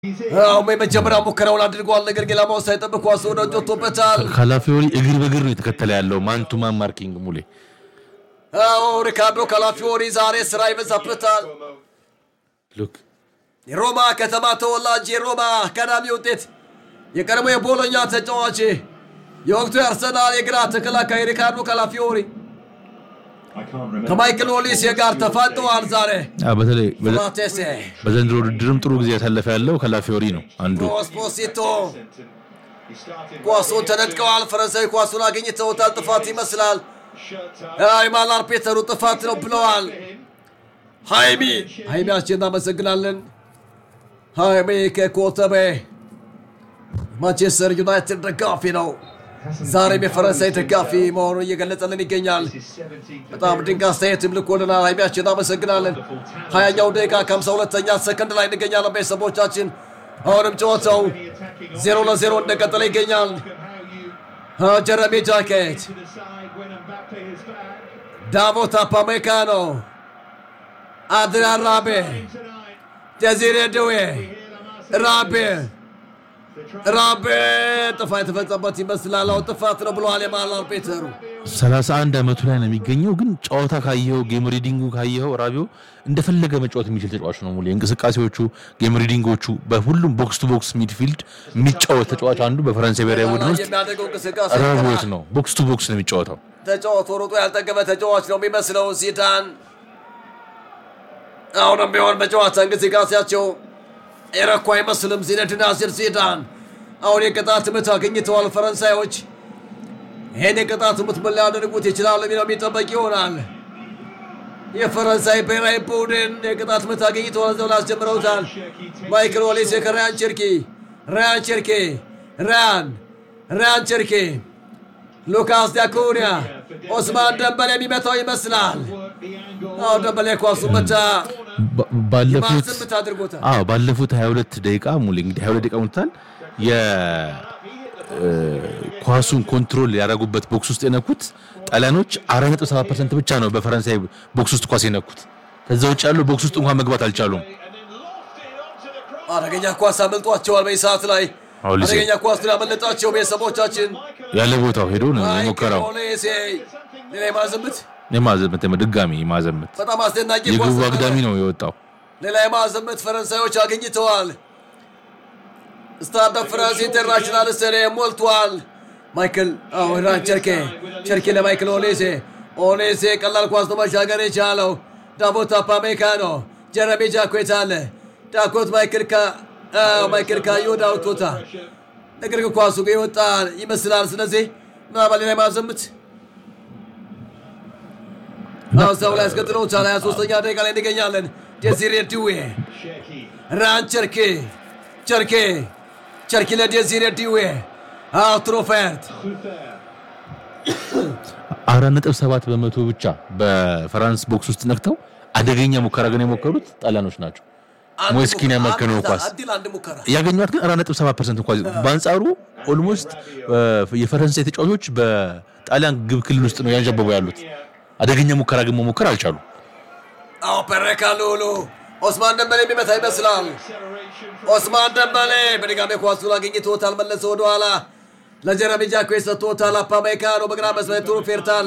አሁን የመጀመሪያ ሙከራውን አድርጓል። ነገር ግን ኢላማውን ሳይጠብቅ ኳሱ ወደ ውጭ ወጥቶበታል። ካላፊዮሪ እግር በእግር ነው የተከተለ ያለው ማን ቱ ማን ማርኪንግ ሙሌ አዎ ሪካርዶ ካላፊዮሪ ዛሬ ስራ ይበዛበታል። ሉክ የሮማ ከተማ ተወላጅ የሮማ አካዳሚ ውጤት የቀድሞ የቦሎኛ ተጫዋች የወቅቱ የአርሰናል የግራ ተከላካይ ሪካርዶ ካላፊዮሪ ከማይክል ኦሊሴ ጋር ተፋጠዋል። ዛሬ አ፣ በተለይ በዘ- ማቴሴ በዘንድሮ ውድድርም ጥሩ ጊዜ ያሳለፈ ያለው ካላፊዮሪ ነው አንዱ ኦስፖሲቶ ኳሱን ተነጥቀዋል። ፈረንሳዊ ኳሱን አግኝተውታል። ጥፋት ይመስላል። የማላር ፔተሩ ጥፋት ነው ብለዋል። ሃይሚ ሃይሚያችን እናመሰግናለን። ሃይሚ ከኮተቤ ማንቸስተር ዩናይትድ ደጋፊ ነው። ዛሬም የፈረንሳይ ደጋፊ መሆኑን እየገለጸልን ይገኛል። በጣም ድንቅ አስተያየትም ልኮልናል። ሃይሚያችን እናመሰግናለን። ሀያኛው ደቂቃ ከሀምሳ ሁለተኛ ሰከንድ ላይ እንገኛለን። ቤተሰቦቻችን አሁንም ጨዋታው ዜሮ ለዜሮ እንደቀጠለ ይገኛል። ጀረሚ ጃኬት ዳቮት አፓሜካኖ አድሪያን ራቤ ደዚሬ ድዌ ራቤ ራቤ ጥፋት የተፈጸመበት ይመስላል። አሁን ጥፋት ነው ብለዋል የማላር ፔተሩ። 31 ዓመቱ ላይ ነው የሚገኘው። ግን ጨዋታ ካየኸው ጌም ሪዲንጉ ካየኸው ራቢዮ እንደፈለገ መጫወት የሚችል ተጫዋች ነው። ሙሌ እንቅስቃሴዎቹ፣ ጌም ሪዲንጎቹ በሁሉም ቦክስ ቱ ቦክስ ሚድፊልድ የሚጫወት ተጫዋች አንዱ በፈረንሳይ ብሔራዊ ቡድን ውስጥ የሚያደርገው እንቅስቃሴ ራቢዮት ነው። ቦክስ ቱ ቦክስ ነው የሚጫወተው። ተጫዋቱ ሮጦ ያልጠገበ ተጫዋች ነው የሚመስለው ዚዳን። አሁንም ቢሆን በጨዋታ እንቅስቃሴያቸው የረኩ አይመስልም። ዚነዲን ዚዳን አሁን የቅጣት ምት አግኝተዋል ፈረንሳዮች። ይህን የቅጣት ምት ምን ሊያደርጉት ይችላሉ የሚለው የሚጠበቅ ይሆናል። የፈረንሳይ ብሔራዊ ቡድን የቅጣት ምት አግኝተዋል። ዘው ላስጀምረውታል። ማይክል ኦሊሴ ከራያን ቸርኪ ራያን ቸርኪ ራያን ራያን ቸርኪ ሉካስ ዲያኩኒያ ኦስማን ደንበል የሚመታው ይመስላል። አዎ ደንበል ኳሱ መታ ባ- ባለፉት ማስምት አድርጎታል። አዎ ባለፉት 22 ደቂቃ ሙሌ እንግዲህ 22 ደቂቃ ሞልቷል። የኳሱን ኮንትሮል ያደረጉበት ቦክስ ውስጥ የነኩት ጣሊያኖች 4.7% ብቻ ነው በፈረንሳይ ቦክስ ውስጥ ኳስ የነኩት። ከዛ ውጭ ያለው ቦክስ ውስጥ እንኳን መግባት አልቻሉም። አደገኛ ኳስ አመልጧቸዋል። በዚህ ሰዓት ላይ ኦሊሴ አደገኛ ኳስ ግን አመለጣቸው። ቤተሰቦቻችን ያለ ቦታው ሄዶ ነው የሞከረው። ኦሊሴ ሌላ የማዘምት የማዘመት ድጋሚ የማዘመት በጣም አስደናቂ ኳስ የግቡ ነበረ። አግዳሚ ነው የወጣው። ሌላ የማዘምት ፈረንሳዮች አግኝተዋል። ስታድ ፍራንስ ኢንተርናሽናል ስታዲየም ሞልቷል። ማይክል አዎ ራን ቸርኬ ቸርኬ ለማይክል ኦሌሴ ኦሌሴ ቀላል ኳስ ነው መሻገር የቻለው ዳቦት አፓሜካኖ ጀረሚ ጃኮት አለ ዳኮት ማይክል ካ አዎ ማይክል ካዮዳ አውጥቶታል። ነገር ግን ኳሱ ግን የወጣ ይመስላል። ስለዚህ ምናልባት ሌላ የማዘምት አዎ እዛው ላይ አስቀጥለውታል። 23ኛ ደቂቃ ላይ እንገኛለን። ዴዚሬ ዲዌ ራን ቸርኬ ቸርኬ ቸርኬ ለዴዚሬ ዲዌ አዎ ትሮፌርት አራት ነጥብ ሰባት በመቶ ብቻ በፈራንስ ቦክስ ውስጥ ነክተው አደገኛ ሙከራ ግን የሞከሩት ጣሊያኖች ናቸው። ሞስኪን ያመከነው ኳስ አንድ ለአንድ ሙከራ ያገኟት ግን አራት ነጥብ ሰባት ፐርሰንት እንኳ በአንጻሩ ኦልሞስት የፈረንሳይ ተጫዋቾች በጣሊያን ግብ ክልል ውስጥ ነው ያንዣበቡ ያሉት። አደገኛ ሙከራ ግን መሞከር አልቻሉ። አዎ ፐሬካ ሉሉ ኦስማን ደንበሌ የሚመታ ይመስላል። ኦስማን ደንበሌ በድጋሚ ኳሱን አግኝቶታል። መለሰ ወደኋላ ለጀረሚ ጃኮ ሰጥቶታል። አፓሜካኖ በግራ መስመር ትሩፌርት አለ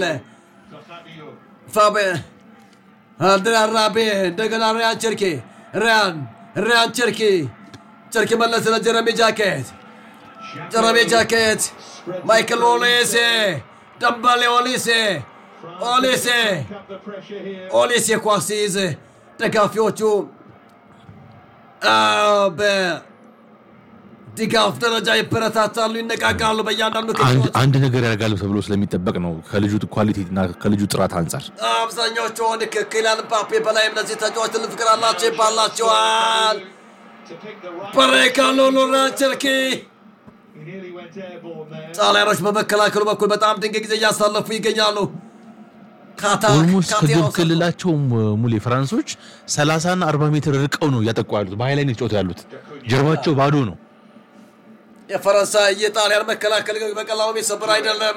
ፋቤ አድሪያን ራቤ እንደገና ሪያን ቸርኬ ሪያን ሪያን ቸርኬ ቸርኬ መለሰ ለጀረሚ ጃኬት ጀረሚ ጃኬት ማይክል ኦሌሴ ደንበሌ ኦሊሴ ኦሊሴ ኦሊሴ ኳስ ሲይዝ ደጋፊዎቹ አዎ፣ በድጋፍ ደረጃ ይበረታታሉ፣ ይነቃቃሉ። በእያንዳንዱ አንድ ክፍሎች አንድ ነገር ያደርጋሉ ተብሎ ስለሚጠበቅ ነው ከልጁ ኳሊቲ እና ከልጁ ጥራት አንጻር አብዛኛዎቹ አሁን ከኪሊያን ምባፔ በላይ እነዚህ ተጫዋች ትልቅ ፍቅር አላቸው ይባላቸዋል። በሬካሎ ሎራንቸርኪ ጣሊያኖች በመከላከሉ በኩል በጣም ድንቅ ጊዜ እያሳለፉ ይገኛሉ። ካታ ኦልሞስት ካቴናው ከግብ ሰጥቶ- ክልላቸው ሙሌ ፈራንሶች 30 እና 40 ሜትር ርቀው ነው እያጠቁ ያሉት። በሀይ ላይ ነው የተጫወቱ ያሉት። ጀርባቸው ባዶ ነው። የፈረንሳይ የጣሊያን መከላከል ግን በቀላሉ የሚሰብር አይደለም።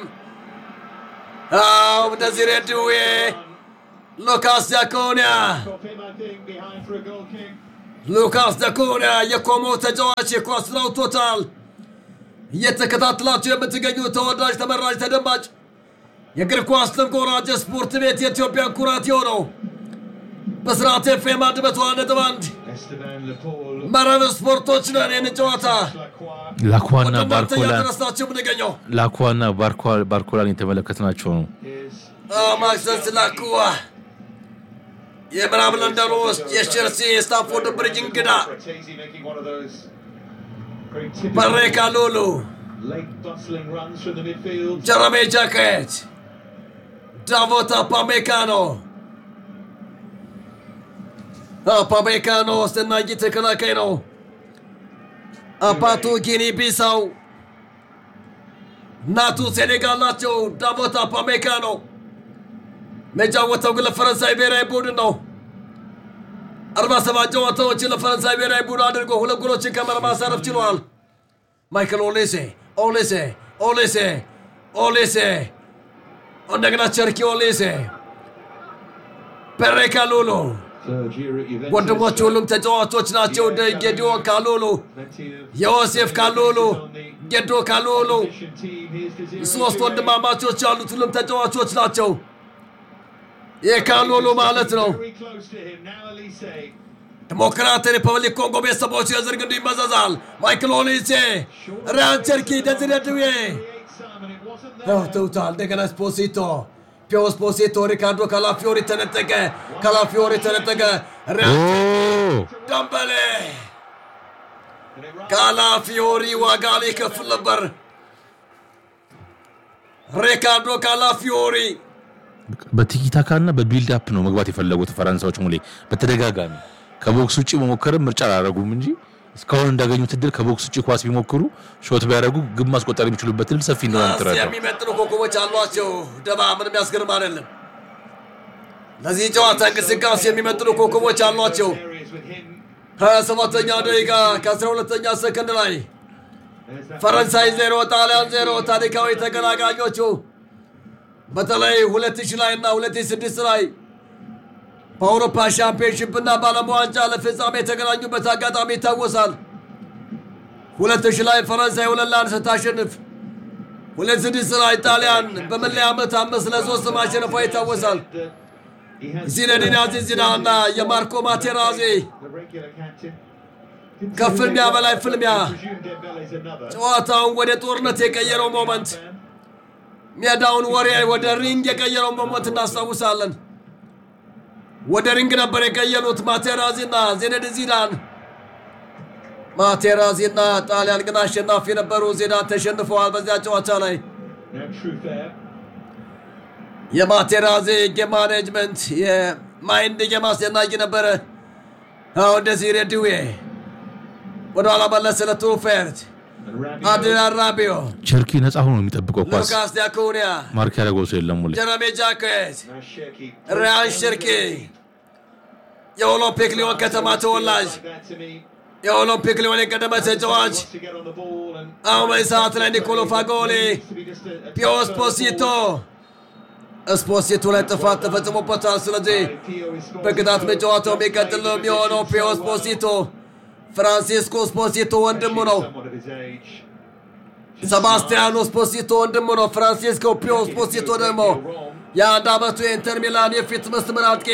አዎ እንደዚህ ሬድዌ ሉካስ ዲያኮኒያ ሉካስ ደኩና የኮሞ ተጫዋች የኳስን አውጥቶታል። እየተከታተላችሁ የምትገኙ ተወዳጅ ተመራጭ ተደማጭ የእግር ኳስ ተንኮራጭ ስፖርት ቤት የኢትዮጵያን ኩራት የሆነው በስርዓት ኤፍኤም አንድ መቶ አንድ ነጥብ አንድ Esteban Lepore, መረብ ስፖርቶች ነን። ይህንን ጨዋታ Lacroix, ላኳና ወደ ማርተኛ ባርኮላን ድረሳቸው የምንገኘው ላኳና ባርኮ- ባርኮላን የተመለከትናቸው ነው። here's ማክሰስ ላኩዋ የምዕራብ ለንደን ውስጥ የቼልሲ የስታንፎርድ ብሪጅ እንግዳ Fratesi making one of those very typical በሬካ ሉሉ late bustling runs from the midfield. ጀረሜ ጃኬት ዳቮት አፓሜካኖ አፓሜካኖ አስደናቂ ተከላካይ ነው። አባቱ ጊኒ ቢሳው እናቱ ሴኔጋል ናቸው። ዳቮት አፓሜካኖ የሚጫወተው ግን ለፈረንሳይ ብሔራዊ ቡድን ነው። አርባ ሰባት ጨዋታዎችን ለፈረንሳይ ብሔራዊ ቡድን አድርጎ ሁለት ጎሎችን ከመረብ ማሳረፍ ችሏል። ማይክል ኦሌሴ ኦሌሴ ኦሌሴ ኦሌሴ እንደገና ቸርኪ ኦሌሴ ፔሬ ካሉሉ Third year at Juventus. ወንድሞቹ ሁሉም ተጫዋቾች ናቸው። እንደ ጌዲዮን ካሉሉ፣ Plenty of ዮሴፍ ካሉሉ፣ ጌዶ ካሉሉ efficient team. Here's Desiree ሶስት Doué. ወንድማማቾች ያሉት ሁሉም ተጫዋቾች ናቸው። የካሉሉ ማለት ነው። Very close to him. Now Elise. ዲሞክራት ሪፐብሊክ ኮንጎ ቤተሰቦች የዘር ግንዱ ይመዘዛል። ማይክል ኦሊሴ፣ ሪያን ቸርኪ፣ ደዝሬ ድዌ Create some and it wasn't there. ተውታል። እንደገና ስፖሲቶ ፒዮ ስፖሲቶ ሪካርዶ ካላፊዮሪ ተነጠቀ። ካላፊዮሪ ተነጠቀ። ኦ ሪያን ደምበሌ And it runs ካላፊዮሪ ዋጋ ሊከፍል ነበር። ሪካርዶ ካላፊዮሪ በቲኪታካ እና በቢልድ አፕ ነው መግባት የፈለጉት ፈረንሳዮች ሙሌ በተደጋጋሚ ከቦክስ ውጭ መሞከርም ምርጫ አላደረጉም እንጂ እስካሁን እንዳገኙት እድል ከቦክስ ውጭ ኳስ ቢሞክሩ ሾት ቢያደርጉ ግብ ማስቆጠር የሚችሉበት እድል ሰፊ እንደሆነ የምትረዳው የሚመጥኑ ኮከቦች አሏቸው። ደባ ምንም ያስገርም አይደለም። ለዚህ ጨዋታ እንቅስቃሴ የሚመጥኑ ኮከቦች አሏቸው። areas with him. ሀያ ሰባተኛ ደቂቃ ከአስራ ሁለተኛ ሰከንድ ላይ There's that ፈረንሳይ ዜሮ ጣሊያን ዜሮ ታሪካዊ ተቀናቃኞቹ በተለይ 2000 ላይ እና 2006 ላይ በአውሮፓ ሻምፒዮንሽፕ እና በዓለም ዋንጫ ለፍጻሜ የተገናኙበት አጋጣሚ ይታወሳል። 2000 ላይ ፈረንሳይ ሁለት ለአንድ ስታሸንፍ 2006 ላይ ጣሊያን በመለያ ዓመት አምስት ለሶስት ማሸነፏ ይታወሳል። that he has ዚነዲን አዚዝ ዚዳን እና የማርኮ ማቴራዚ the regular captain. Didn't see ከፍልሚያ who they በላይ were. ፍልሚያ Presume Dembele's another. ጨዋታውን ወደ ጦርነት የቀየረው ሞመንት ሜዳውን ወሬ ወደ ሪንግ የቀየረው ሞመንት እናስታውሳለን። ወደ ሪንግ ነበር የቀየሩት ማቴራዚና ዜነዲን ዚዳን። ማቴራዚና ጣሊያን ግን አሸናፊ ነበሩ። ዚዳን ተሸንፈዋል በዚያ ጨዋታ ላይ። No truth there. የማቴራዚ ጌም ማኔጅመንት የማይንድ ጌም አስደናቂ ነበረ። አሁን እንደዚህ ሬድዌ ወደኋላ መለሰ ለትሩፌርት And Rabiot. አድሪያን ራቢዮ፣ ቸርኪ ነፃ ሆኖ የሚጠብቀው ኳስ ሉካስ ዲያኮኒያ፣ ማርክ ያደረገው ሰው የለም ሙሌ ጀረሜ ጃኬት Now Shirky. ሪያን ሽርኪ የኦሎምፒክ ሊዮን ከተማ ተወላጅ Like that to me. የኦሎምፒክ ሊዮን የቀደመ ተጫዋች Wants to get on the ball and አሁን በዚህ ሰዓት ላይ ኒኮሎ ፋጎሊ needs to be just a- a ፒዮ touch further ስፖሲቶ forward. ስፖሲቶ ላይ ጥፋት ተፈጽሞበታል። ስለዚህ Pio is scoring በቅጣት so- መጫወታው የሚቀጥል ነው የሚሆነው። ፒዮ ስፖሲቶ ፍራንሲስኮ ስፖሲቶ ወንድሙ ነው። Somewhat of his age. ሰባስቲያኖ ስፖሲቶ ወንድሙ ነው። ፍራንሲስኮ ፒዮ ስፖሲቶ ደግሞ የአንድ ዓመቱ የኢንተር ሚላን የፊት መስመር አጥቂ፣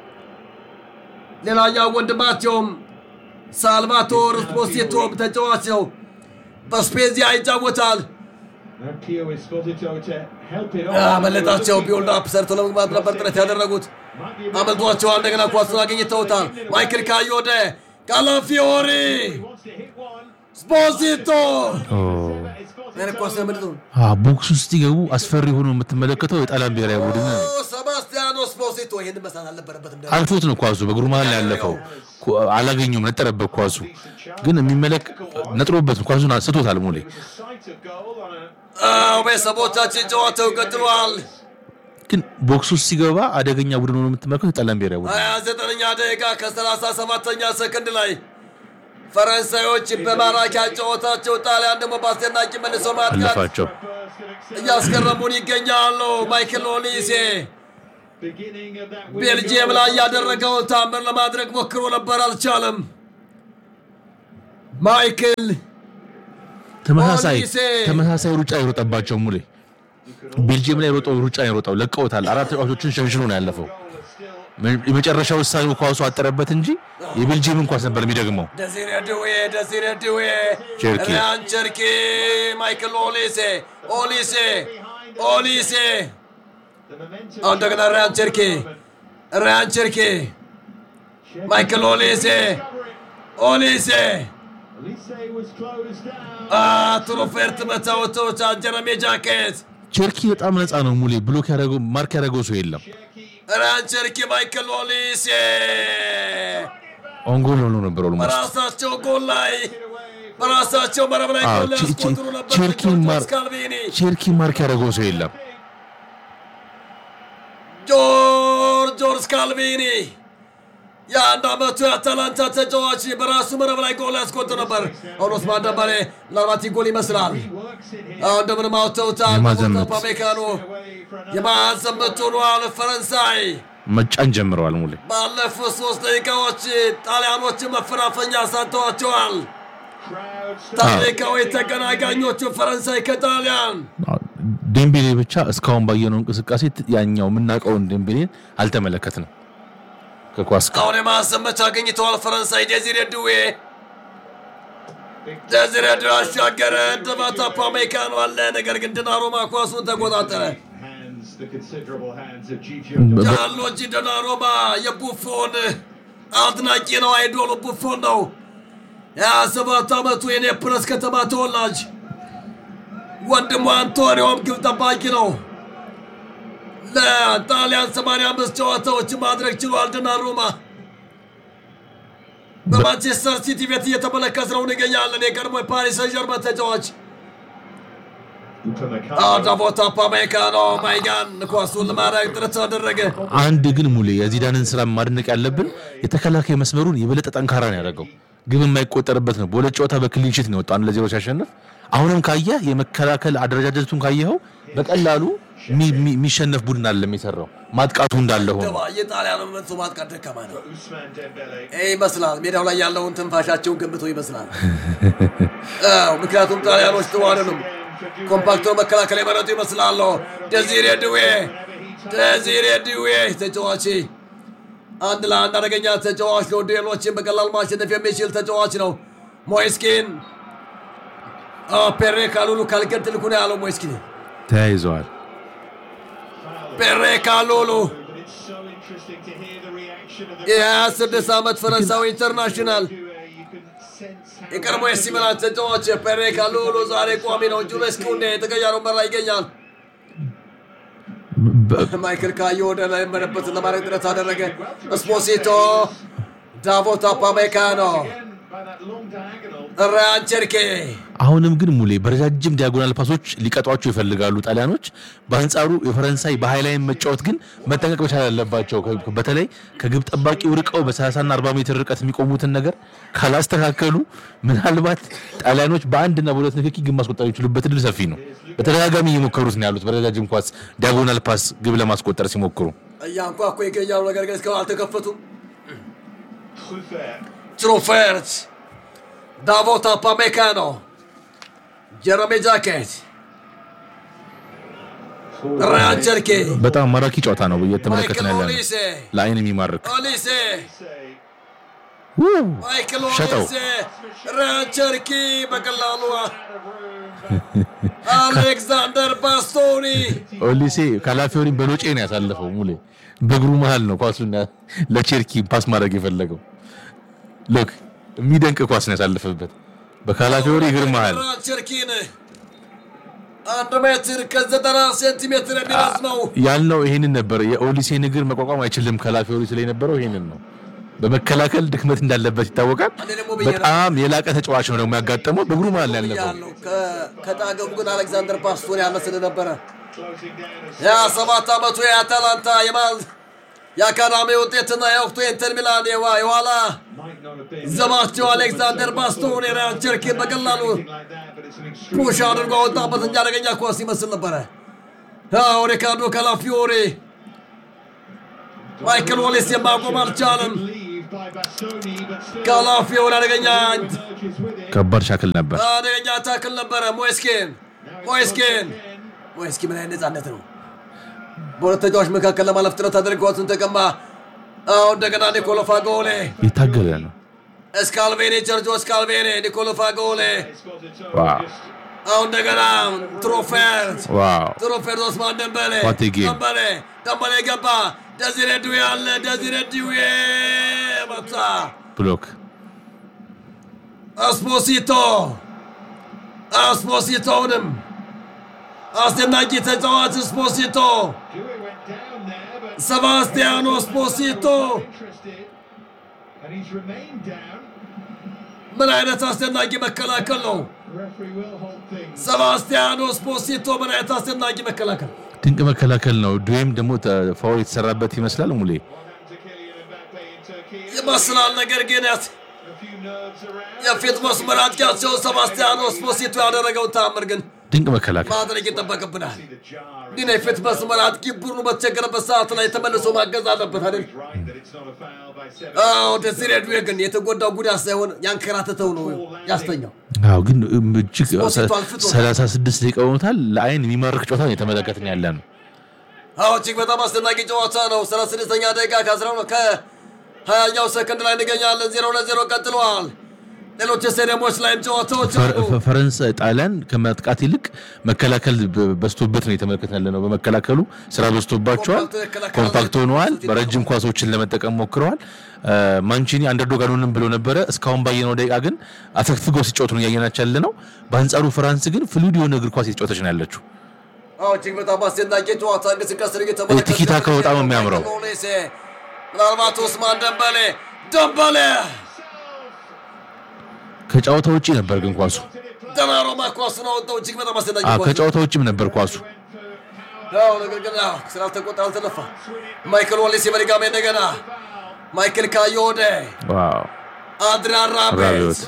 ሌላኛው ወንድማቸውም ሳልቫቶር ስፖሲቶም ተጫዋች ነው። በስፔዚያ ይጫወታል። Now Pio is spotted to to help it on. አመለጣቸው። ቢውልድ አፕ ሰርቶ ለመግባት ነበር ጥረት ያደረጉት፣ Might be a bit- አመልጧቸዋል። እንደገና ኳሱን አግኝተውታል። ማይክል ካዮደ ካላፊዮሪ He wants to hit one. ስፖሲቶ ኦ። It's spotted ያን ኳስ so- ያመልጡ አ፣ ቦክስ ውስጥ ሲገቡ አስፈሪ ሆኖ የምትመለከተው የጣሊያን ብሔራዊ ቡድን ነው። ሰባስቲያኖ ስፖሲቶ ይህን መስራት አልነበረበትም። ደግሞ አልፎት ነው ኳሱ በእግሩ መሀል ላይ ያለፈው። ኳ- አላገኘውም፣ ነጠረበት ኳሱ ግን የሚመለክ ነጥሮበት ነው። ኳሱን ስቶታል ሙሌ It was a sight of goal on a አዎ ቤተሰቦቻችን ጨዋታው ቀጥሏል። ግን ቦክስ ውስጥ ሲገባ አደገኛ ቡድን ሆኖ የምትመለከተው የጣሊያን ብሔራዊ ቡድን ሀያ ዘጠነኛ ደቂቃ ከሰላሳ ሰባተኛ ሰከንድ ላይ ፈረንሳዮች በማራኪ ጨዋታቸው ጣሊያን ደግሞ በአስደናቂ መልሶ ማጥቃት አለፋቸው። burst of acceleration. እያስገረሙን ይገኛሉ። ማይክል ኦሊሴ Beginning of that winning ቤልጅየም goal. ላይ ያደረገውን ታምር ለማድረግ ሞክሮ ነበር፣ አልቻለም። ማይክል ተመሳሳይ ኦሊሴ። ተመሳሳይ ሩጫ የሮጠባቸው ሙሌ ቤልጅየም ላይ የሮጠው ሩጫ የሮጠው ለቀውታል። አራት ተጫዋቾችን ሸንሽኖ ነው ያለፈው። የመጨረሻው ውሳኔው ኳሱ አጠረበት እንጂ የቤልጅየምን ኳስ ነበር የሚደግመው። ደዚሬ ድዌ ደዚሬ ድዌ ቸርኪ። ሪያን ቸርኪ ማይክል ኦሊሴ ኦሊሴ ኦሊሴ አሁን እንደገና ሪያን ቸርኪ ሪያን ቸርኪ ማይክል ኦሊሴ ኦሊሴ ትሩፌርት መታወቶች ጀረሜ ጃኬት ቸርኪ በጣም ነፃ ነው ሙሌ። ብሎክ ያደረገው ማርክ ያደረገው ሰው የለም። ሪያን ቸርኪ ማይክል ኦሊሴ ኦንጎል ሆኖ ነበር ኦልሞስት በራሳቸው ጎል ላይ በራሳቸው መረብ ላይ አዎ፣ ጎል ቼ- ቼ- ያስቆጥሩ ነበር ቼርኪ ማር- ስካልቪኒ ቸርኪ ማርክ ያደረገው ሰው የለም። ጆርጆር ስካልቪኒ የአንድ ዓመቱ የአታላንታ ተጫዋች በራሱ መረብ ላይ ጎል ያስቆጥር ነበር። አሁን ኦስማን ደንበሌ ምናልባት ይህ ጎል ይመስላል። አሁን እንደምንም አውጥተውታል። የማዕዘን ምት። ፓሜካኖ የማዕዘን ምት ሆኗል። ፈረንሳይ መጫን ጀምረዋል ሙሌ። ባለፉት ሶስት ደቂቃዎች ጣሊያኖችን መፈናፈኛ ሳተዋቸዋል። ታሪካዊ ተገናጋኞቹ ፈረንሳይ ከጣሊያን ዴምቤሌ ብቻ እስካሁን ባየነው እንቅስቃሴ ት- ያኛው የምናውቀውን ዴምቤሌን አልተመለከትንም ከኳስ ጋር። አሁን የማዕዘን ምት አግኝተዋል። ፈረንሳይ ዴዚሬ ድዌ ዴዚሬ ድዌ አሻገረ። እንደማታ ፓሜካኖ አለ። ነገር ግን ድናሩማ ኳሱን ተቆጣጠረ። Hands, the considerable hands of Gigi በ- ጃንሎጂ ዶናሩማ የቡፎን አድናቂ ነው። አይዶሉ ቡፎን ነው። የሀያ ሰባት ዓመቱ የኔፕለስ ከተማ ተወላጅ ወንድሙ አንቶኒዮም ግብ ጠባቂ ነው። ለጣሊያን 85 ጨዋታዎች ማድረግ ችሏል። ዶናሩማ በማንቸስተር ሲቲ ቤት እየተመለከት ነው እንገኛለን። የቀድሞ የፓሪስ ሰን ዠርመን ተጫዋች ዳቮት ፓሜካኖ ማይጋን ኳሱን ለማድረግ ጥረት አደረገ። አንድ ግን ሙሌ የዚዳንን ስራ ማድነቅ ያለብን የተከላካይ መስመሩን የበለጠ ጠንካራ ነው ያደረገው። ግብ የማይቆጠርበት ነው። በሁለት ጨዋታ በክሊንሺት ነው የወጣው አንድ ለዜሮ ሲያሸንፍ። አሁንም ካየህ የመከላከል አደረጃጀቱን ካየኸው በቀላሉ የሚ- የሚ- የሚሸነፍ ቡድን አለም የሰራው ማጥቃቱ እንዳለ ሆኖ ደባ የጣሊያኑ መልሶ ማጥቃት ደካማ ነው Ousmane Dembele. ይህ ይመስላል። ሜዳው ላይ ያለውን ትንፋሻቸውን ገንብቶ ይመስላል። አዎ፣ ምክንያቱም ጣሊያኖች ጥሩ አይደሉም። ኮምፓክቶ መከላከል የመረጡ ይመስላሉ። ደዚሬ ድዌ ደዚሬ ድዌ ተጫዋች አንድ ለአንድ አደገኛ ተጫዋች ነው። ዱኤሎችን በቀላል ማሸነፍ የሚችል ተጫዋች ነው። ሞይስኪን ፔሬ ካሉሉ ካልገድልኩ ነው ያለው ሞይስኪን ተያይዘዋል። ፔሬ ካሉሉ But it's so interesting to hear the reaction of the የ26 ዓመት ፈረንሳዊ ኢንተርናሽናል who uh, you can sense how የቀድሞ የሲ ሚላን ተጫዋች ፔሬ ካሉሉ ዛሬ ቋሚ ነው። ጁልስ ኩንዴ የተቀያሪ ወንበር ላይ ይገኛል። በ- ማይክል ካዮ ወደ ላይ መነበትን ለማድረግ ጥረት አደረገ። ስፖሲቶ ዳቮት አፓሜካኖ again by that long diagonal. ራያን ቸርኬ አሁንም ግን ሙሌ በረጃጅም ዲያጎናል ፓሶች ሊቀጧቸው ይፈልጋሉ ጣሊያኖች። በአንጻሩ የፈረንሳይ በሃይላይን መጫወት ግን መጠንቀቅ መቻል አለባቸው። ከ- በተለይ ከግብ ጠባቂው ርቀው በ30ና 40 ሜትር ርቀት የሚቆሙትን ነገር ካላስተካከሉ ምናልባት ጣሊያኖች በአንድና በሁለት ንክኪ ግብ ማስቆጠር የሚችሉበት እድል ሰፊ ነው። በተደጋጋሚ እየሞከሩት ነው ያሉት። በረጃጅም ኳስ ዲያጎናል ፓስ ግብ ለማስቆጠር ሲሞክሩ እያንኳኩ ይገኛሉ። ነገር ግን እስካሁን አልተከፈቱም። Truffert. ትሩፌርት ዳቮት አፓሜካኖ ጀረሜ ጃኬት ራያን ቸርኬ በጣም ማራኪ ጨዋታ ነው እየተመለከትን ማይክል ያለ ነው። ኦሊሴ ለአይን የሚማርክ ኦሊሴ Say, ውው! ማይክል ሸጠው። ኦሊሴ ራያን ቸርኪ በቀላሉ አሌክዛንደር ባስቶኒ ኦሊሴ ካላፊዮሪን በሎጬ ነው ያሳለፈው። ሙሌ በእግሩ መሀል ነው ኳሱን ለቼርኪ ፓስ ማድረግ የፈለገው። ሎክ የሚደንቅ ኳስ ነው ያሳለፈበት በካላፊዮሪ እግር መሀል። ራያን ቸርኪን አንድ ሜትር ከዘጠና ሴንቲሜትር የሚረዝመው ያልነው ይሄንን ነበር። የኦሊሴን እግር መቋቋም አይችልም ካላፊዮሪ ስለ የነበረው ይሄንን ነው። በመከላከል ድክመት እንዳለበት ይታወቃል። እኔ ደግሞ ብዬ ነበር። በጣም የላቀ ተጫዋች ነው ደግሞ ያጋጠመው በእግሩ መሀል ነው ያለፈው። ያለው ከጣገቡ ግን አሌክዛንደር ባስቶኒ ያለ ስለነበረ closing down as ያ ሰባት ዓመቱ የአታላንታ የማል የአካዳሚ ውጤትና የወቅቱ የኢንተር ሚላን የዋ- የኋላ might not have been ዘማቸው አሌክዛንደር ባስቶኒ ራያን ቸርኪን በቀላሉ anything like that, but it's an extreme. ፑሽ አድርጎ ወጣበት እንጂ አደገኛ ኳስ ይመስል ነበረ። አዎ ሪካርዶ ካላፊዮሪ ማይክል ኦሊሴ ማቆም አልቻለም። Leave by Bastoni, but still ካላፊዮሪ አደገኛ emerges with it. ከባድ ሻክል ነበር። አደገኛ ታክል ነበረ። ሞይስኪን ሞይስኪን ሞይስኪን ምን አይነት ነጻነት ነው! በሁለት ተጫዋች መካከል ለማለፍ ጥረት አድርጎ ኳሱን ተቀማ። አሁን እንደገና ኒኮሎ ፋጎሌ የታገለ ነው። እስካልቬኔ ጀርጆ እስካልቬኔ ኒኮሎ ፋጎሌ ዋው አሁን እንደገና ትሮፌርት ዋው ትሮፌርት ኦስማን ደንበሌ What a game. ደንበሌ ደንበሌ ገባ። ደዚሬ ዱዌ አለ። ደዚሬ ዱዌ መታ። ብሎክ አስፖሲቶ አስፖሲቶውንም አስደናቂ ተጫዋች ስፖሲቶ Dewey went down there, but ሰባስቲያኖ ስፖሲቶ interested, and he's remained down. ምን አይነት አስደናቂ መከላከል ነው! Referee will hold things. ሰባስቲያኖ ስፖሲቶ ምን አይነት አስደናቂ መከላከል! ድንቅ መከላከል ነው። ዱዌም ደግሞ ተ- ፋውል የተሰራበት ይመስላል ሙሌ What happened to Kylian Mbappe in Turkey? ይመስላል። ነገር ግን ያት- A few nerves around. የፊት መስመር አጥቂያቸው ሰባስቲያኖ ስፖሲቶ ያደረገውን ተአምር ግን ድንቅ መከላከል ማድረግ ይጠበቅብናል። The jar. ግን የፊት መስመር አጥቂ ቡድኑ በተቸገረበት ሰዓት ላይ ተመልሶ ማገዝ አለበት አይደል? He's right that it's not a foul by seven. አዎ ደዚሬ ዱዌ ግን የተጎዳው ጉዳት ሳይሆን ያንከራተተው ነው ያስተኛው። አዎ ግን እም እጅግ ስፖሲቶ አልፍቶ- 36 ደቂቃ ሆኖታል። ለአይን የሚማርክ ጨዋታ ነው የተመለከትን ያለ ነው። አዎ እጅግ በጣም አስደናቂ ጨዋታ ነው። ሰላሳ ስድስተኛ ደቂቃ ከአስራ ከሀያኛው ሰከንድ ላይ እንገኛለን። ዜሮ ለዜሮ ቀጥለዋል። ሌሎች ስቴዲየሞች ላይም ጨዋታዎች ፈ- አሉ። ፈ- ፈረንሳይ ጣሊያን ከማጥቃት ይልቅ መከላከል በ- በዝቶበት ነው የተመለከትን ያለ ነው። በመከላከሉ ስራ በዝቶባቸዋል። ኮምፓክት ይከላከላል። ኮምፓክት ሆነዋል። በረጅም ኳሶችን ለመጠቀም ሞክረዋል። አ፣ ማንቺኒ አንደርዶግ አልሆንም ብሎ ነበረ። እስካሁን ባየነው ደቂቃ ግን አፈግፍገው ሲጫወቱ ነው እያየናቸው ያለ ነው። በአንጻሩ ፍራንስ ግን ፍሉድ የሆነ እግር ኳስ የተጫወተች ነው ያለችው። አዎ እጅግ በጣም አስደናቂ ጨዋታ እንቅስቃሴ ነው እየተመለከትን ቲኪታካው በጣም ነው የሚያምረው። ሎሌሴ፣ ምናልባት ኡስማን ደንበሌ ደንበሌ ከጨዋታ ውጪ ነበር ግን ኳሱ ደናሮማ ኳሱን አወጣው። እጅግ በጣም አስደናቂ አ፣ ኳስ ነው። ከጨዋታ ውጭም ነበር ኳሱ። አዎ ነገር ግን አዎ ስላልተቆጣ አልተነፋ። ማይክል ዎሊሴ በድጋሚ እንደገና ማይክል ካዮዴ ዋው አድሪያን ራቤት ራቢዮት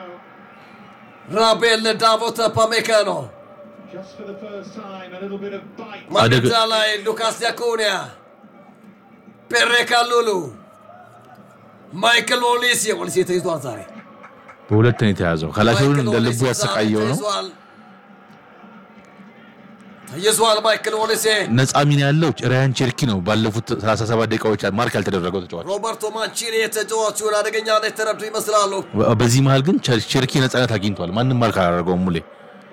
ራቤል ዳቮት ፓሜካኖ Just for the first time, a little bit of bite. ማግዳ ላይ ሉካስ ዲያኮኒያ ፔሬ ካሉሉ ማይክል ኦሊሴ ኦሊሴ ተይዟል ዛሬ በሁለት ነው የተያዘው። ከላፊውን እንደ ማይክል ልቡ ኦሊሴ ዛሬ ያሰቃየው ነው። ተይዟል። ተይዟል ማይክል ኦሊሴ ነፃ ሚና ያለው ራያን ቼርኪ ነው። ባለፉት 37 ደቂቃዎች ማርክ ያልተደረገው ተጫዋች። ሮበርቶ ማንቺኒ የተጫዋቹን አደገኛ የተረዱ ይመስላሉ በ- በዚህ መሃል ግን ቸር- ቼርኪ ነፃነት አግኝቷል። ማንም ማርክ አላደረገውም። ሙሌ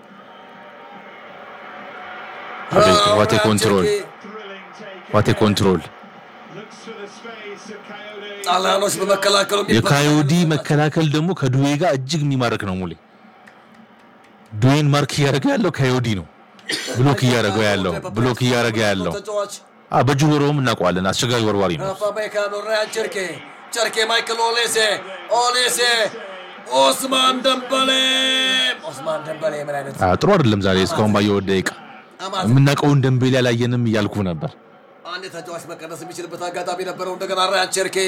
አቤት ዋቴ ኮንትሮል Thrilling take. ዋቴ ኮንትሮል። Looks for the space of Coyote. ጣሊያኖች በመከላከሉ የካዮዲ መከላከል ደግሞ ከዱዌ ጋር እጅግ የሚማርክ ነው። ሙሌ ዱዌን ማርክ እያደረገ ያለው ካዮዲ ነው። ብሎክ እያደረገው ያለው ብሎክ እያደረገ ያለው ተጫዋች አ በእጁ ወርወም እናውቀዋለን። አስቸጋሪ ወርዋሪ ነው። ፓሜካኖ ራያን ቸርኬ ቸርኬ ማይክል ኦሌሴ ኦሌሴ ኦስማን ደንበሌ ኦስማን ደንበሌ ምን አይነት አ ጥሩ አይደለም ዛሬ እስካሁን ባየው ደቂቃ አማት የምናውቀውን ደንቤሌ አላየንም እያልኩ ነበር። አንድ ተጫዋች መቀነስ የሚችልበት አጋጣሚ ነበረው። እንደገና ራያን ቸርኬ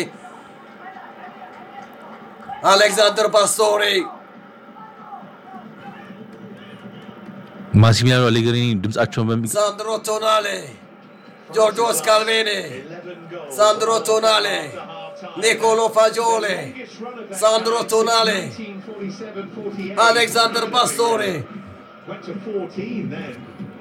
አሌክዛንደር ባስቶሪ ማሲሚሊያኖ አሌግሪኒ ድምጻቸውን በሚ ሳንድሮ ቶናሌ ጆርጆ ስካልቬኒ 11 goals. ሳንድሮ ቶናሌ ኒኮሎ ፋጆሌ Biggest run of that ሳንድሮ since ቶናሌ 1947, 48. አሌክዛንደር ባስቶሪ Went to 14 then.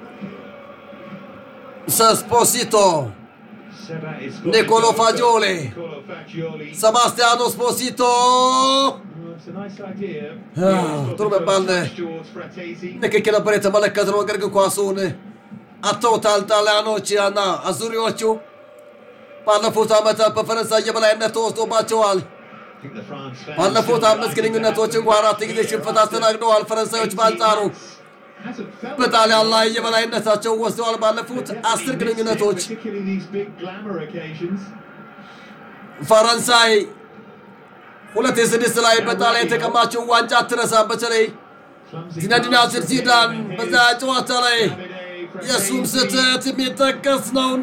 ሰስፖሲቶ Seba is Nicolo Fagioli. Nicolo Fagioli. ሰባስቲያኖ ስፖሲቶ Oh, it's a nice idea. Ah, ጥሩ መባል ነው። George Fratesi. ንክኪ ነበር የተመለከትነው። ነገር ግን ኳሱን አጥተውታል ጣሊያኖች እና አዙሪዎቹ። ባለፉት ዓመታት በፈረንሳይ የበላይነት ተወስዶባቸዋል። I think the France fans ባለፉት should አምስት ግንኙነቶች እንኳ አራት ጊዜ ሽንፈት አስተናግደዋል። ፈረንሳዮች በአንጻሩ hasn't felt በጣሊያን ላይ የበላይነታቸው ወስደዋል። ባለፉት አስር ግንኙነቶች particularly these big glamour occasions. ፈረንሳይ ሁለት የስድስት ላይ በጣሊያን የተቀማችው ዋንጫ አትረሳም። በተለይ Clumsy ዚነዲን pass to ዚዳን Zidane. በዛ ጨዋታ ላይ Davide የእሱም Fratesi. ስህተት የሚጠቀስ ነውና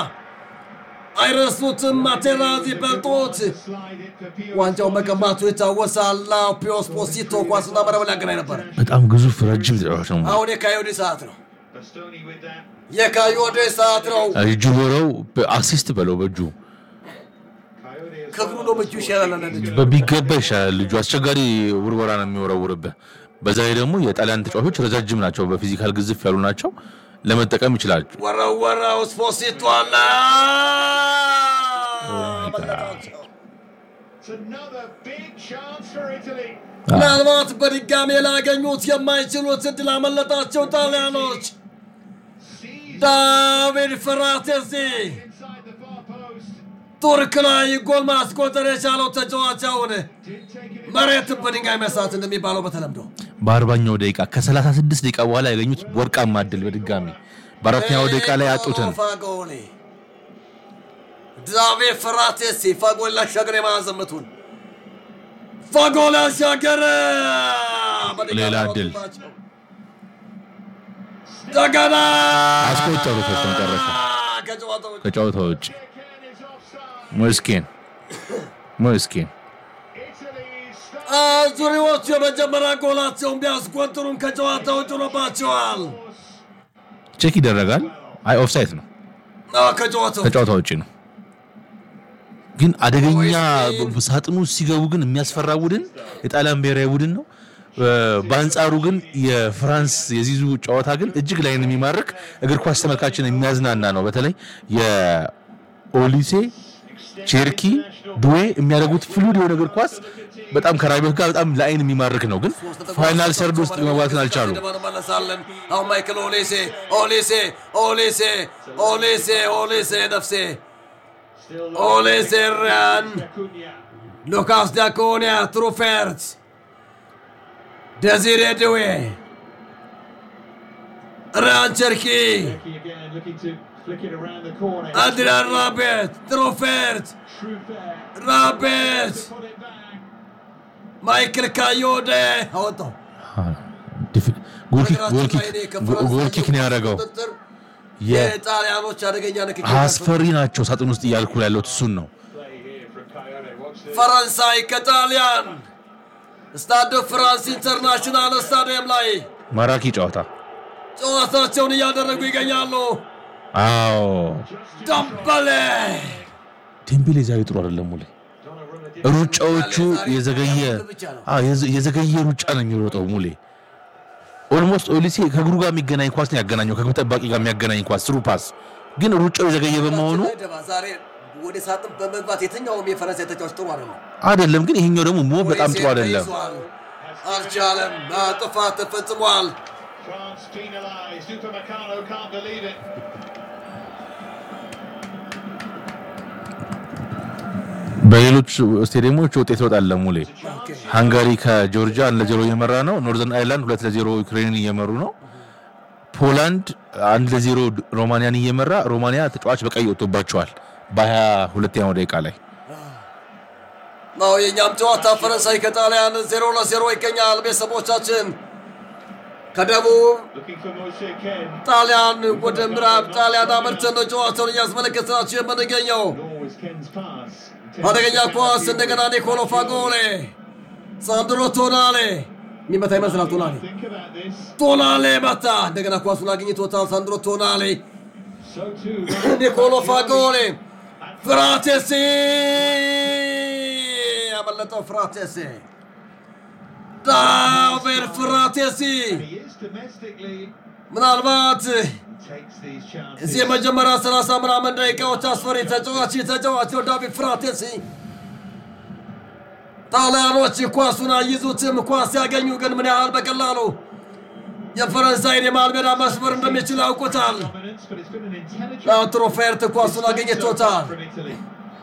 አይረሱትም። ማቴራዚ በልጦት Slide it for Pio ዋንጫው መቀማቱ ይታወሳል። ፒዮ ስፖሲቶ ኳስና መረብ ሊያገናኝ ነበር። በጣም ግዙፍ ረጅም ተጫዋች ነው። አሁን የካዮዴ ሰዓት ነው። Bastoni with that. የካዮዴ ሰዓት ነው። እጁ ወረው በአሲስት በለው በእጁ Coyote ከእግሩ ነው ምቹ ይሻላል። አንዳንድ በሚገባ ይሻላል። ልጁ አስቸጋሪ ውርወራ ነው የሚወረውርብህ። በዛ ላይ ደግሞ የጣሊያን ተጫዋቾች ረጃጅም ናቸው፣ በፊዚካል ግዝፍ ያሉ ናቸው። ለመጠቀም ይችላል። ወረወረው ስፖሲቶ አለ አመለጣቸው። It's another big chance for Italy. ምናልባት በድጋሜ ላገኙት የማይችሉት እድል አመለጣቸው ጣሊያኖች። Sees ዳቪድ ፍራቴሲ inside the far post. ቱርክ ላይ ጎል ማስቆጠር የቻለው ተጫዋች አሁን Did take it in. መሬት በድንጋይ መሳት እንደሚባለው በተለምዶ በአርባኛው ደቂቃ ከ36 ደቂቃ በኋላ ያገኙት ወርቃማ እድል በድጋሚ በአራተኛው ደቂቃ ላይ ያጡትን ፋጎሌ ዳቪድ ፍራቴሲ ፋጎል ላሻገር የማዕዘን ምቱን ፋጎል ያሻገረ በድጋሚ ሌላ እድል። አወጡባቸው። እንደገና አስቆጠሩት በስተመጨረሻ ከጨዋታው ውጭ። ከጨዋታ ውጭ Again is offside. ሞስኬን ሞስኬን Italy's አዙሪዎቹ የመጀመሪያ ጎላቸውን ቢያስቆጥሩም ከጨዋታ ውጭ ሆኖባቸዋል። ቼክ ይደረጋል። አይ ኦፍሳይት ነው፣ አዎ፣ ከጨዋታው ከጨዋታ ውጭ ነው። ግን አደገኛ ሳጥኑ ውስጥ ሲገቡ ግን የሚያስፈራ ቡድን የጣሊያን ብሔራዊ ቡድን ነው። በአንጻሩ ግን የፍራንስ የዚዙ ጨዋታ ግን እጅግ ላይን የሚማርክ እግር ኳስ ተመልካችን የሚያዝናና ነው። በተለይ የኦሊሴ ቼርኪ ዱዌ የሚያደርጉት ፍሉድ የሆነ እግር ኳስ በጣም ከራቢዮት ጋር በጣም ለአይን የሚማርክ ነው። ግን ፋይናል ሰርድ ውስጥ መግባትን አልቻሉም። እንመለሳለን። አሁን ማይክል ኦሌሴ ኦሌሴ ኦሌሴ ኦሌሴ ኦሌሴ ነፍሴ still ኦሌሴ ሪያን Cunha. ሉካስ ዳኮኒያ ትሩፌርት ደዚሬ ድዌ ሪያን ቸርኪ Cherki again looking to flick it around the corner. አድሪያን ራቤት ትሩፌርት Truffert. ራቤት Put it back. ማይክል ካዮደ አወጣው። ጎልኪክ ነው ያደረገው። የ- የጣሊያኖች አደገኛ ንክኪ አስፈሪ ናቸው ሳጥን ውስጥ እያልኩ ያለሁት እሱን ነው። Play here from Coyote. Watch this. ፈረንሳይ ከጣሊያን ስታዶ ፍራንስ ኢንተርናሽናል ስታዲየም ላይ ማራኪ ጨዋታ። ጨዋታቸውን እያደረጉ ይገኛሉ። አዎ ደምበሌ ዴምቤሌ ዛሬ ጥሩ አይደለም። ሙሌ ሩጫዎቹ የዘገየ አዎ፣ የዘ- የዘገየ ሩጫ ነው የሚሮጠው። ሙሌ ኦልሞስት ኦሊሴ ከእግሩ ጋር የሚገናኝ ኳስ ነው ያገናኘው፣ ከግብ ጠባቂ ጋር የሚያገናኝ ኳስ ስሩ ፓስ፣ ግን ሩጫው የዘገየ በመሆኑ ዛሬ ወደ ሳጥን በመግባት የትኛውም የፈረንሳይ ተጫዋች ጥሩ አይደለም። አይደለም። ግን ይሄኛው ደግሞ ሞ በጣም ጥሩ አይደለም። ተይዟል። አልቻለም። ጥፋት ተፈጽሟል። France penalised. Upamecano can't believe it. በሌሎች ስቴዲየሞች ውጤት ይወጣል። ሙሌ ሃንጋሪ ከጆርጂያ አንድ ለዜሮ እየመራ ነው። ኖርዘርን አይርላንድ ሁለት ለዜሮ ዩክሬንን እየመሩ ነው። ፖላንድ አንድ ለዜሮ ሮማኒያን እየመራ ሮማኒያ ተጫዋች በቀይ ወጥቶባቸዋል በሀያ ሁለተኛው ደቂቃ ላይ ነው የእኛም ጨዋታ ፈረንሳይ ከጣሊያን ዜሮ ለዜሮ ይገኛል። ቤተሰቦቻችን ከደቡብ Looking for Moshe Ken. ጣሊያን ወደ ምዕራብ ጣሊያን አመርተን ነው ጨዋታውን እያስመለከትናቸው የምንገኘው። Nor was Ken's pass. አደገኛ ኳስ እንደገና ኒኮሎ ፋጎሌ፣ ሳንድሮ ቶናሌ የሚመታ ይመስላል። ቶናሌ Think about this. ቶናሌ መታ። እንደገና ኳሱን አግኝቶታል። ሳንድሮ ቶናሌ፣ So too. ኒኮሎ ፋጎሌ፣ ፍራቴሲ ያመለጠው ፍራቴሲ፣ ዳቪድ ፍራቴሲ He is domestically ምናልባት takes these chances. እዚህ የመጀመሪያ 30 ምናምን ደቂቃዎች አስፈሪ ተጫዋች ተጫዋች ነው ዳቪድ ፍራቴሲ። ጣሊያኖች ኳሱን አይዙትም። ኳስ ሲያገኙ ግን ምን ያህል በቀላሉ የፈረንሳይን የመሃል ሜዳ መስመር እንደሚችል ያውቁታል። Dominance, but it's been an intelligent. አሁን ትሮፌርት ኳሱን አገኘቶታል። From Italy.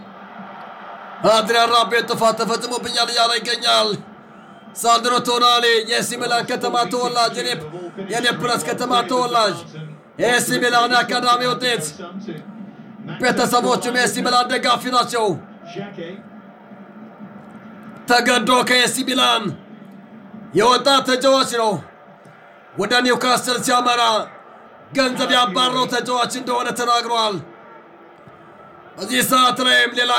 አድሪያን ራቤት ጥፋት ተፈጽሞብኛል እያለ ይገኛል። ሳንድሮ ቶናሊ የኤሲ ሚላን ከተማ ተወላጅ የኔ- የኔፕለስ ከተማ ተወላጅ የኤሲ ሚላን የአካዳሚ ውጤት Some to ቤተሰቦቹም የኤሲ ሚላን ደጋፊ ናቸው። Xhaka. ተገዶ ከኤሲ ሚላን የወጣ ተጫዋች ነው። ወደ ኒውካስል ሲያመራ ገንዘብ ያባረው ተጫዋች እንደሆነ ተናግሯል። በዚህ ሰዓት ላይም ሌላ